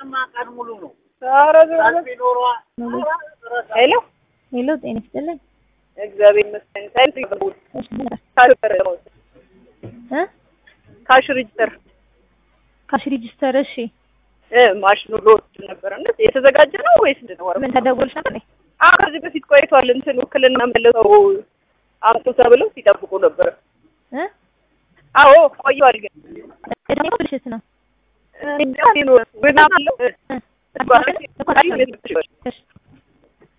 ቀንማ ቀን ሙሉ ነው። ኧረ ቢኖሯ ሄሎ ሄሎ፣ ጤና ይስጥልኝ። እግዚአብሔር ይመስገን። ሳይንስ ይገቡል እሺ፣ ምን- እ ካሽ ሬጅስተር ካሽ ሬጂስተር። እሺ፣ እ ማሽኑ ሎድ ነበረ እና የተዘጋጀ ነው ወይስ ምንድን ነው? ምን ተደውልሽ ነበር? አዎ ከዚህ በፊት ቆይቷል። እንትን ውክልና መለሰው አምጡ ተብለው ሲጠብቁ ነበረ። እ አዎ ቆይቷል። ግን እኔ ብልሽት ነው። ወና አለው እ